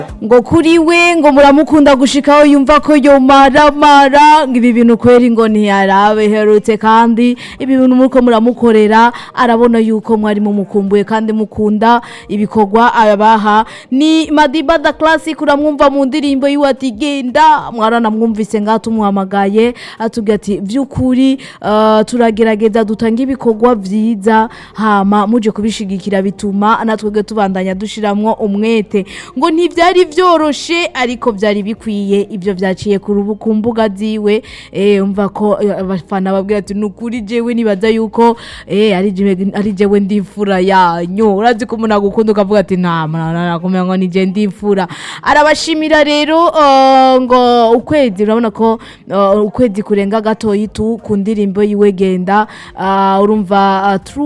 ngo kuri we ngo muramukunda gushikaho yumva ko yomaramara ngo ibi bintu kweri ngo ntiyarabe herutse kandi ibi bintu muriko muramukorera arabona yuko mwari mumukumbuye kandi mukunda ibikorwa abaha ni Madiba da Classic uramwumva mu ndirimbo yiwe ati genda mwaranamwumvise ngaho tumuhamagaye atubwira ati vy'ukuri uh, turagerageza dutanga ibikorwa vyiza hama muje kubishigikira bituma natwebwe tubandanya dushiramwo umwete ngo ntivyari vyoroshe ariko vyari bikwiye ivyo vyaciye ku rubu- ku mbuga ziwe eh umva ko eh, abafana babwira ati nukuri jewe nibaza yuko eh ari jewe ari jewe ndifura yanyu urazi ko umuntu agukunda ukavuga ati nta nakumenya ngo nije ndifura arabashimira rero uh, ngo ukwezi urabona ko uh, ukwezi kurenga gatoyi tu ku ndirimbo yiwe genda uh, urumva uh, True